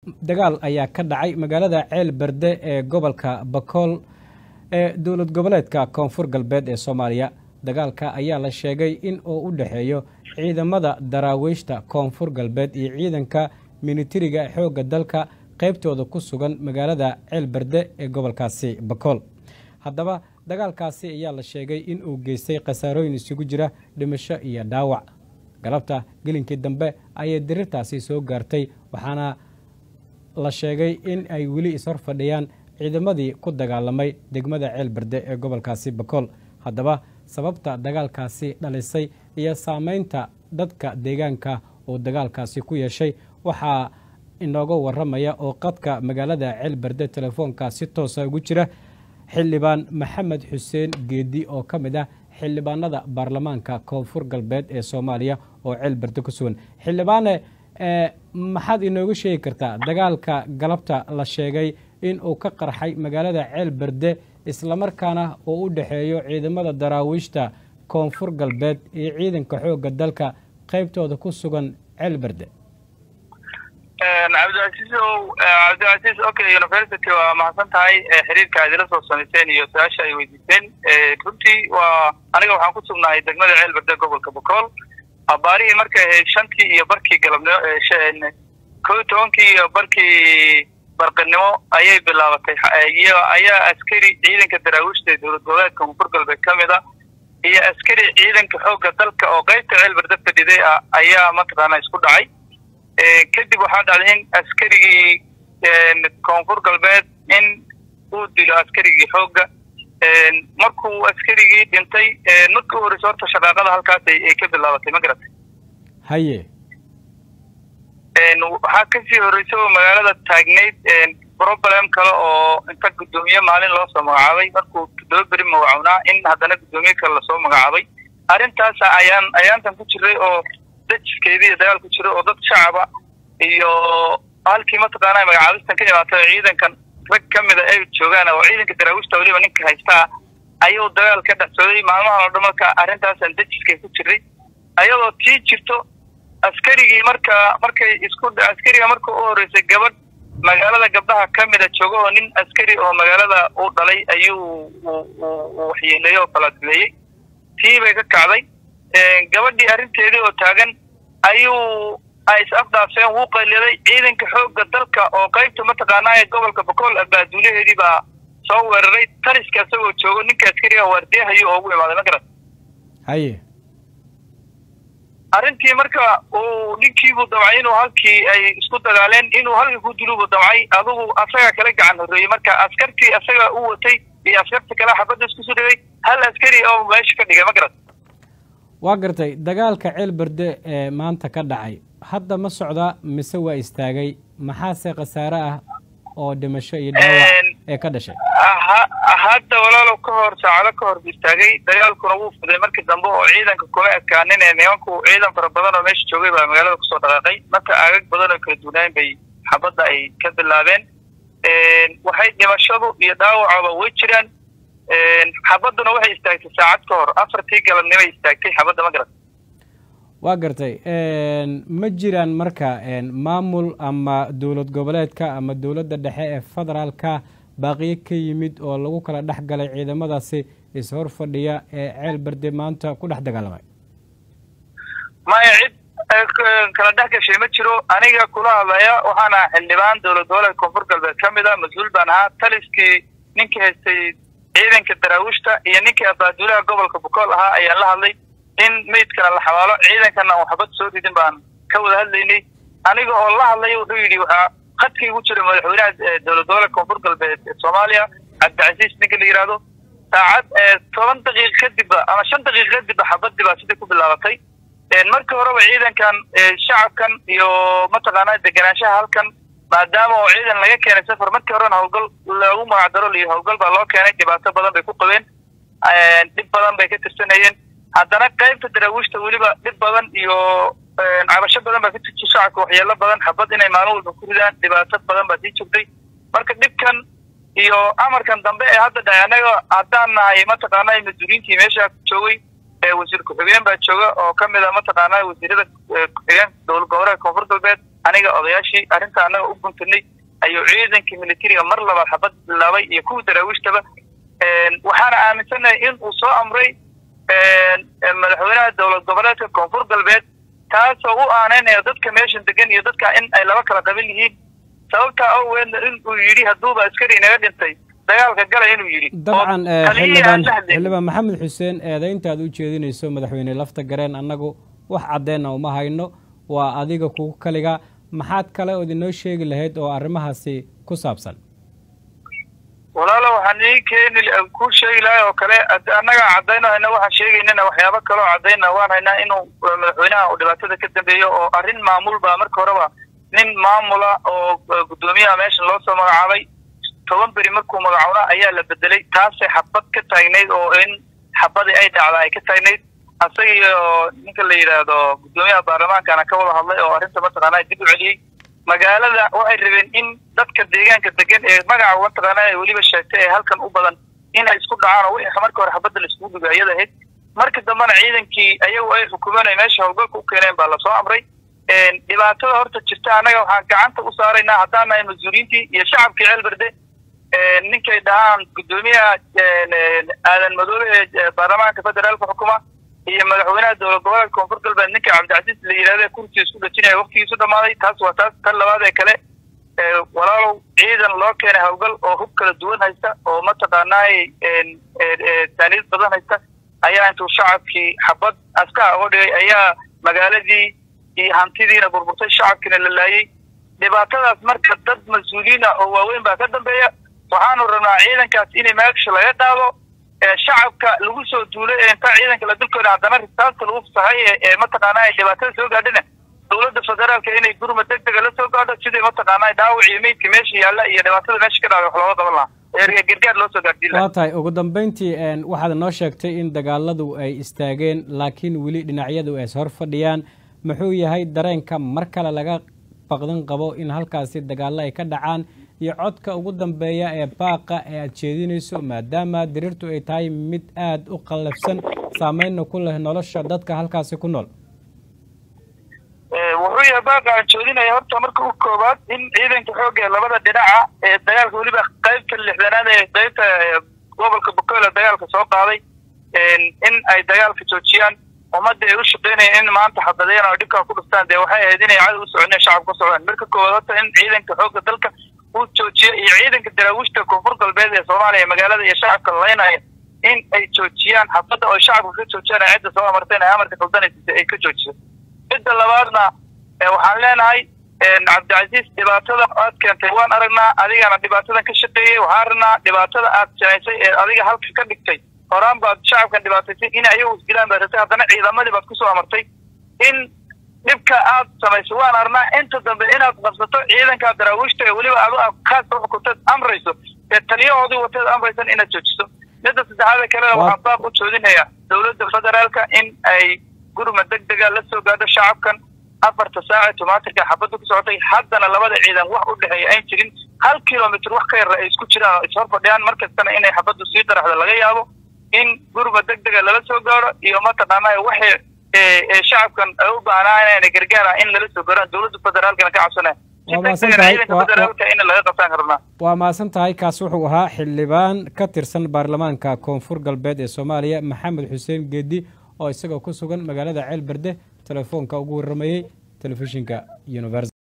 dagaal ayaa ka dhacay magaalada ceel berde ee gobolka bakool ee dowlad goboleedka koonfur galbeed ee soomaaliya dagaalka ayaa la sheegay in uu u dhexeeyo ciidamada daraawiishta koonfur galbeed iyo ciidanka militariga xoogga dalka qaybtooda ku sugan magaalada ceel berde ee gobolkaasi bakool haddaba dagaalkaasi ayaa la sheegay in uu geystay khasaarooyin isugu jira dhimasho iyo dhaawac galabta gelinkii dambe ayay dirirtaasi soo gaartay waxaana la sheegay in ay weli ishor fadhiyaan ciidamadii ku dagaalamay degmada ceel berde ee gobolkaasi bakool haddaba sababta dagaalkaasi dhalisay iyo saameynta dadka deegaanka uu dagaalkaasi ku yeeshay waxaa inooga waramaya oo qadka magaalada ceel berde telefoonka si toosa ugu jira xildhibaan maxamed xuseen geedi oo ka mid ah xildhibaanada baarlamaanka koonfur galbeed ee soomaaliya oo ceel berde ku sugan xildhibaane maxaad inooga sheegi kartaa dagaalka galabta la sheegay in uu ka qarxay magaalada ceel berde islamarkaana uu u dhexeeyo ciidamada daraawiishta koonfur galbeed iyo ciidanka xoogga dalka qaybtooda ku sugan ceel berde cabdicasiisow cabdicasiis okay university waa mahadsan tahay xiriirka aad ila soo samayseen iyo su-aasha ay weydiiseen runtii waa aniga waxaan ku sugnahay degmada ceel berde gobolka bakool abaarihii markay ahayd shantii iyo barkii galabnimo ko iyo tobankii iyo barkii barqinimo ayay bilaabatay ayaa askari ciidanka daraawiishta ee dowlad goboleedka koonfur galbeed ka mid a iyo askari ciidanka xoogga dalka oo qaybta ceel berde fadhiday ah ayaa mataqaana isku dhacay kadib waxaa dhacday in askarigii koonfur galbeed in uu dilo askarigii xoogga markuu askarigii dhintay markii u horeysa horta shaqaaqada halkaas ay ka bilaabatay ma garatay haye waxaa kasii horeysa oo magaalada taagnayd problem kale oo inta guddoomiye maalin loo soo magacaabay markuu toddoba beri magacownaa in haddana guddoomiye kale lasoo magacaabay arrintaas ayaan ayaantan ku jiray oo dajiskeedii dagaal ku jiro oo dad shacaba iyo halkii mataqaana magacaabistan ka imaatay oo ciidankan rag ka mida ay joogaan oo ciidanka daraawiishta weliba ninka haystaa ayuu dagaal ka dhex sooday maalmahan oo dhan marka arrintaasaan dajiskay ku jiray ayadoo tii jirto askarigii marka markay isku askariga marka u horeysay gabadh magaalada gabdhaha ka mida jooga oo nin askari oo magaalada u dhalay ayuu waxyeeleeyey oo kalaadileeyey tii bay ka kacday gabadhii arrinteedii oo taagan ayuu ay is afdaafeen wuu qayliday ciidanka xoogga dalka oo qaybta mataqaanaa ee gobolka bakool abaaduulaheedii baa soo weeraray taliska isagoo joogo ninka askariga waardiyahayo oo ugu imaaday ma garat haye arrintii marka uu ninkiibuu damcay inuu halkii ay isku dagaaleen inuu halkii ku diluubuu damcay adugu asaga kala gacan horreeyey marka askartii asaga u watay iyo askarta kale xabadda isku soo dhigay hal askari oo meesha ka dhigay ma garat waa gartay dagaalka ceel berde ee maanta ka dhacay hadda ma socda mise waa istaagay maxaase khasaare ah oo dhimasho iyo dhaawac ee ka dhashay hadda walaalow ka hor saacado ka hor istaagay dagaalkuna wuu fuday markii dambe oo ciidanka kuma ekaanin ee nimanku ciidan fara badan oo meesha joogay baa magaalada kusoo dhaqaaqay marka aagag badan oo kala duwanaayn bay xabadda ay ka bilaabeen waxay dhimashadu iyo dhaawacaba way jiraan xabadduna waxay istaagtay saacad ka hor afartii galabnimay istaagtay xabadda ma garat waa gartay ma jiraan marka maamul ama dowlad goboleedka ama dowladda dhexe ee federaalka baaqiyo ka yimid oo lagu kala dhex galay ciidamadaasi is-hor fadhiya ee ceel berde maanta ku dhex dagaalamay maya cid kala dhex gashay ma jiro aniga kula hadlaya waxaana xildhibaan dowlad goboleedka koonfur galbeed ka mid a mas-uul baan ahaa taliskii ninkii haystay ciidanka daraawiishta iyo ninkii abaaduulaha gobolka bukool ahaa ayaan la hadlay in meydkana la xabaalo ciidankana aan waxbad soo ridin baan ka wada hadlaynay aniga oo la hadlaya wuxuu yidhi waxaa khadkii ugu jira madaxweynaha dowlad goboleedka koonfur galbeed ee soomaaliya cabdicasiis ninka la yidhaahdo saacad toban daqiiqa kadibba ama shan daqiiqa kadibba xabadii baa sidai ku bilaabatay markii horeba ciidankan shacabkan iyo mataqaanaa deganaanshaha halkan maadaama oo ciidan laga keenay safar markii horena howlgal lagu magacdaro liyo howlgal baa loo keenay dhibaato badan bay ku qabeen dhib badan bay ka tirsanayeen haddana qaybta daraawiishta weliba dhib badan iyo cabasho badan baa ka jirta shacabka waxyeelo badan xabad inay maalin walba ku ridaan dhibaato badan baa sii jirtay marka dhibkan iyo amarkan dambe ee hadda dhahay annaga haddaan nahay mataqaanaa mas-uuliyiintii meesha joogay wasiir ku-xigeen baa jooga oo ka mid a mataqaanaa wasiirada ku-xigeen dowlad goboleedka koonfur galbeed aniga odayaashii arrinta annaga u guntanay ayuu ciidankii militariga mar labaad xabad bilaabay iyo kuwa daraawiishtaba waxaana aaminsanahay in uu soo amray madaxweynaha dowlad goboleedka koonfur galbeed taasoo u aaneynaya dadka meeshan degan iyo dadka in ay laba kala qaban yihiin sababtaa awgeedna in uu yidhi hadduuba askari inaga dhintay dagaalka gala inuu yidhi dabcan xildhibaan xildhibaan maxamed xuseen eedayntaad u jeedinayso madaxweyne lafta gareen annagu wax caddeenna uma hayno waa adiga kugu kaliga maxaad kale ood inoo sheegi lahayd oo arrimahaasi ku saabsan walaalo waxaan ii keeni ku sheegi lahay oo kale annaga caddayno hayna waxaan sheegaynana waxyaabo kaloo caddayna waan haynaa inuu madaxweynaha uu dhibaatada ka dambeeyo oo arrin maamul ba marka horeba nin maamula oo guddoomiyaha meeshan loo soo magacaabay toban beri markuu magacoona ayaa la bedelay taasay xabad ka taagnayd oo in xabadii ay dhacda ay ka taagnayd asagii oo ninka la yidhaahdo guddoomiyaha baarlamaankana ka wada hadlay oo arrinta mataqaanaa dib u celiyey magaalada waxay rabeen in dadka deegaanka degan ee magaca mataqaanaa ay weliba sheegtay ee halkan u badan inay isku dhacaan oo wixii marka hore xabadda la iskugu dhigo ayada ahayd marka dambena ciidankii ayagu ay xukuumeen ay meesha howlgalka u keeneen baa lasoo amray dhibaatada horta jirta annaga waxaan gacanta u saaraynaa haddaan nahay mas-uuliyiintii iyo shacabkii ceelberde ninkay dhahaan guddoomiyaha aadan madoobe ee baarlamaanka federaalka xukuma iyo madaxweynaha dowlad goboleedka koonfur galbeed ninka cabdicasiis la yidhahda kursiga isku dhajinaya waktigiisu dhamaaday taas waa taas tan labaad ee kale walaalow ciidan loo keenay howlgal oo hub kala duwan haysta oo mataqaanaay taaniyad badan haysta ayaa intuu shacabkii xabad askaha uga dhigay ayaa magaaladii iyo hantidiina burburtay shacabkiina la laayey dhibaatadaas marka dad mas-uuliyiina oo waaweyn baa ka dambeeya waxaanu rabnaa ciidankaas inay meegsha laga qaado shacabka lagu soo duulay ee intaa ciidanka la dulkooda haddana risaasta lagu fasaxay ee mataqaanaa dhibaatada soo gaadhina dowladda federaalka inay gurma deg dega la soo gaadho sidii mataqaanaa dhaawac iyo meydka meesha yaalla iyo dhibaatada meesha ka dhacda wax looga qaban lahaa gargaar loo soo gaadhsiin lahaa waa tahay ugu dambeyntii waxaad noo sheegtay in dagaaladu ay istaageen laakiin weli dhinacyadu ay is hor fadhiyaan muxuu yahay dareenka mar kale laga baqdan qabo in halkaasi dagaallo ay ka dhacaan iyo codka ugu dambeeya ee baaqa ee aad jeedinayso maadaama diriirtu ay tahay mid aada u qallafsan saameynna ku leh nolosha dadka halkaasi ku nool wuxuu yahay baaqa aan jeedinaya horta marka u koobaad in ciidanka xoogga labada dhinaca ee dagaalka weliba qaybta lixdanaad ee qaybta gobolka bokoole dagaalka soo qaaday in ay dagaalka joojiyaan ummadda ay u shaqeynayaan in maanta xabadeen oo dhibkaa ku dhuftaan dee waxay ahayd inay cadow u soconeen shacabka u socdaan marka koowaad horta in ciidanka xoogga dalka uu joojiyo iyo ciidanka daraawiishta koonfur galbeed ee soomaaliya magaalada iyo shacabka laynaya in ay joojiyaan xabadda oo shacabka ka joojiyaan cidda soo amarteen ee amarka qaldanaysa ay ka joojiso midda labaadna waxaan leenahay cabdicasiis dhibaatada aad keentay waan aragnaa adigana dhibaatadan ka shaqeeyey waxaan aragnaa dhibaatada aad samaysay ee adiga halka ka dhigtay horaan baad shacabkan dhibaataysay in ayagu isdilaan baad rabtay haddana ciidamadii baad kusoo amartay in dhibka aad samaysay waan aragnaa inta dambe inaad qabsato ciidankaa daraawiishta ee weliba adu kaas xukunteed amrayso ee taliyahoodii wateed amraysan inaad joojiso midda saddexaada kalena waxaan baab u joodinayaa dowladda federaalka in ay gurma deg dega la soo gaadho shacabkan afarta saace tomaatirka xabadda ku socotay haddana labada ciidan wax u dhexeeya ayn jirin hal kilomitr wax ka yarra ay isku jiraan oo ishor fadhiyaan markastana inay xabaddu sii daraxda laga yaabo in gurma deg dega lala soo gaadho iyo mataqaanaa waxay shacabkan ay u baahnaan gargaara in lala soo gaaraan dowladda federaalkana ka cabsanaya waa mahadsan tahay kaas wuxuu ahaa xildhibaan ka tirsan baarlamaanka koonfur galbeed ee soomaaliya maxamed xuseen geedi oo isagoo ku sugan magaalada ceel berde telefoonka ugu warramayey telefishinka univers